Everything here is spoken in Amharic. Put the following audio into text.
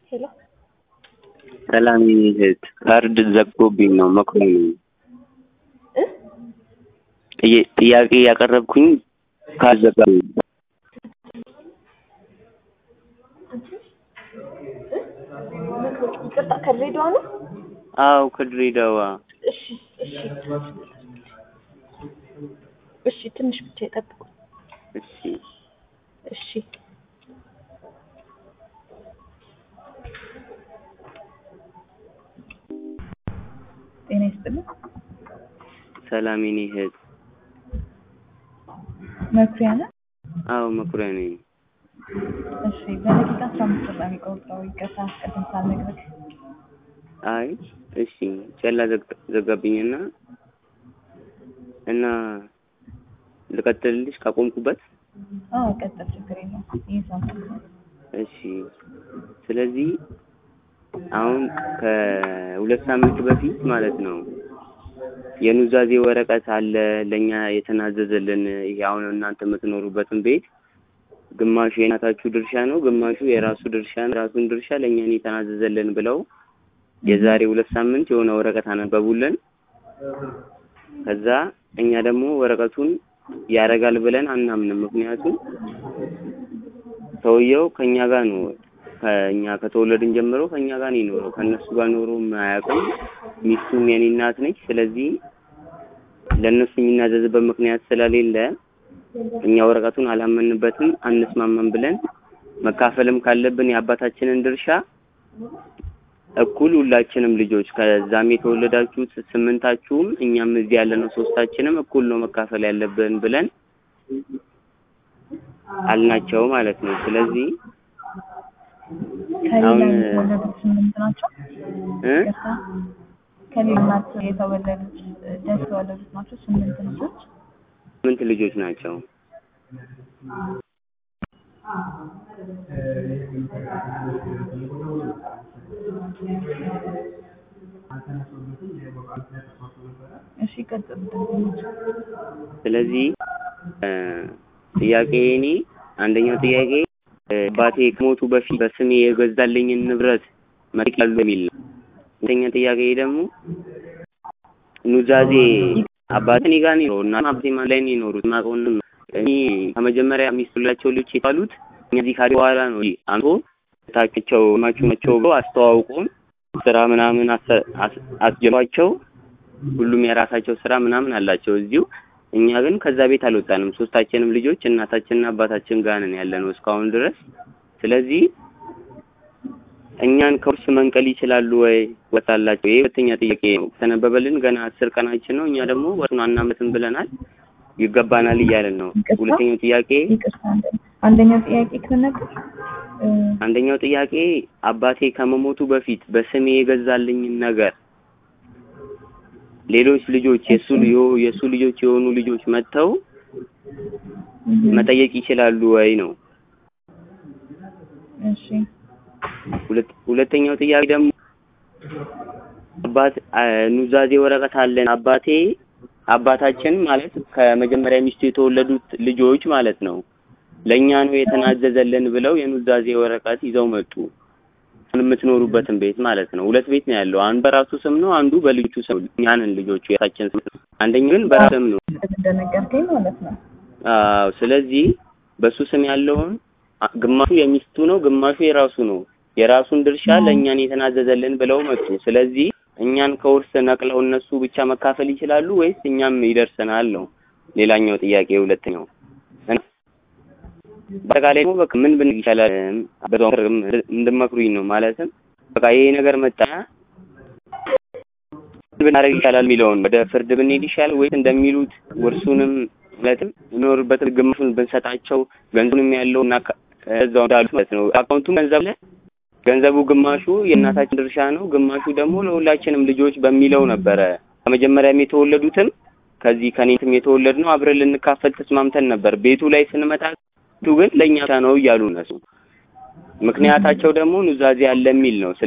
ሄሎ ሰላም እህት ካርድ ዘግቶብኝ ነው መክሮኝ ነው እ ጥያ- ጥያቄ ያቀረብኩኝ ካርድ ዘጋብኝ ይቅርታ ከድሬዳዋ ነው? አዎ ከድሬዳዋ እሺ እሺ እሺ ትንሽ ብቻ ይጠብቁ። እሺ እሺ ጤና ይስጥልኝ። ሰላም የኔ እህት መኩሪያ ነህ? አዎ መኩሪያ ነኝ እሺ በደቂቃ አስራ አምስት ብር ነው የሚቆጥረው። ይቅርታ ቅድም ሳልነግርህ። አይ እሺ ጨላ ዘግ- ዘጋብኝና እና ልቀጥልልሽ ካቆምኩበት አዎ ቀጥል፣ ችግር የለውም። ይህ ሳምንት ነው። እሺ ስለዚህ አሁን ከሁለት ሳምንት በፊት ማለት ነው የኑዛዜ ወረቀት አለ ለእኛ የተናዘዘልን ይሄ አሁን እናንተ የምትኖሩበትን ቤት ግማሹ የእናታችሁ ድርሻ ነው፣ ግማሹ የራሱ ድርሻ ነው። የራሱን ድርሻ ለእኛ ነው የተናዘዘልን ብለው የዛሬ ሁለት ሳምንት የሆነ ወረቀት አነበቡልን። ከዛ እኛ ደግሞ ወረቀቱን ያደርጋል ብለን አናምንም። ምክንያቱም ሰውየው ከኛ ጋር ነው ከኛ ከተወለድን ጀምሮ ከኛ ጋር ነው የኖረው። ከእነሱ ጋር ኖሮ አያውቅም። ሚስቱም የኔ እናት ነች። ስለዚህ ለእነሱ የሚናዘዝበት ምክንያት ስለሌለ እኛ ወረቀቱን አላመንበትም፣ አንስማማም ብለን መካፈልም ካለብን የአባታችንን ድርሻ እኩል ሁላችንም ልጆች ከዛም የተወለዳችሁት ስምንታችሁም እኛም እዚህ ያለነው ሶስታችንም እኩል ነው መካፈል ያለብን ብለን አልናቸው ማለት ነው። ስለዚህ ከሌላ አሁን የተወለዱት ስምንት ናቸው። እ ይቅርታ ከሌላ እናት የተወለዱት ደስ የተወለዱት ናቸው ስምንት ልጆች። ስምንት ልጆች ናቸው። እሺ ቀጥል። ደንበኞች ስለዚህ እ ጥያቄ እኔ አንደኛው ጥያቄ እ አባቴ ከሞቱ በፊት በስሜ የገዛልኝን ንብረት መጠቅለሉ የሚል ነው። ሁለተኛ ጥያቄ ደግሞ ኑዛዜ አባቴ እኔ ጋር ነው የኖረው እና አባቴ ማን ላይ ነው የኖሩት የማውቀውን ነው። እኔ ከመጀመሪያ ሚስት ሁላቸው ልጆች የተባሉት እነዚህ ካሪ በኋላ ነው አንቶ ታቸው ማቹ ናቸው ብሎ አስተዋውቁን ስራ ምናምን አሰ- አስ- አስጀምሯቸው ሁሉም የራሳቸው ስራ ምናምን አላቸው እዚሁ። እኛ ግን ከዛ ቤት አልወጣንም። ሶስታችንም ልጆች እናታችንና አባታችን ጋር ነን ያለነው እስካሁን ድረስ። ስለዚህ እኛን ከውርስ መንቀል ይችላሉ ወይ ወጣላቸው? ይሄ ሁለተኛ ጥያቄ ነው። ተነበበልን ገና አስር ቀናችን ነው። እኛ ደግሞ ወርሱን አናመትም ብለናል። ይገባናል እያለን ነው። ይቅርታ? ሁለተኛው ጥያቄ ይቅርታ አንደ- አንደኛው ጥያቄ ከነገር አንደኛው ጥያቄ አባቴ ከመሞቱ በፊት በስሜ የገዛልኝን ነገር ሌሎች ልጆች የሱ ልዮ- የሱ ልጆች የሆኑ ልጆች መጥተው መጠየቅ ይችላሉ ወይ ነው። እሺ ሁለት ሁለተኛው ጥያቄ ደግሞ አባት አ- ኑዛዜ ወረቀት አለን አባቴ አባታችን ማለት ከመጀመሪያ ሚስቱ የተወለዱት ልጆች ማለት ነው ለእኛ ነው የተናዘዘልን ብለው የኑዛዜ ወረቀት ይዘው መጡ። የምትኖሩበትን ቤት ማለት ነው። ሁለት ቤት ነው ያለው። አንዱ በራሱ ስም ነው፣ አንዱ በልጆቹ ስም ነው። እኛንን ልጆቹ የራሳችን ስም ነው። አንደኛው ግን በራሱ ስም ነው። እንደነገርከኝ ማለት ነው። አዎ። ስለዚህ በሱ ስም ያለውን አ- ግማሹ የሚስቱ ነው፣ ግማሹ የራሱ ነው። የራሱን ድርሻ ለእኛን የተናዘዘልን ብለው መጡ። ስለዚህ እኛን ከውርስ ነቅለው እነሱ ብቻ መካፈል ይችላሉ ወይስ እኛም ይደርሰናል ነው ሌላኛው ጥያቄ ሁለተኛው። እና በአጠቃላይ ደግሞ በቃ ምን ብን ይቻላል በዛው ምክር እንድመክሩኝ ነው። ማለትም በቃ ይሄ ነገር መጣ ምን ብናደርግ ይቻላል የሚለውን ወደ ፍርድ ብንሄድ ይሻላል ወይስ እንደሚሉት ውርሱንም ማለትም የሚኖርበትን ግማሹን ብንሰጣቸው ገንዘቡንም ያለው እና ከ- እዛው እንዳሉት ማለት ነው። አካውንቱም ገንዘብ ላይ ገንዘቡ ግማሹ የእናታችን ድርሻ ነው፣ ግማሹ ደግሞ ለሁላችንም ልጆች በሚለው ነበረ። ከመጀመሪያም የተወለዱትም ከዚህ ከኔትም የተወለድ ነው አብረን ልንካፈል ተስማምተን ነበር። ቤቱ ላይ ስንመጣ ቤቱ ግን ለእኛ ብቻ ነው እያሉ እነሱ ምክንያታቸው ደግሞ ኑዛዜ አለ የሚል ነው።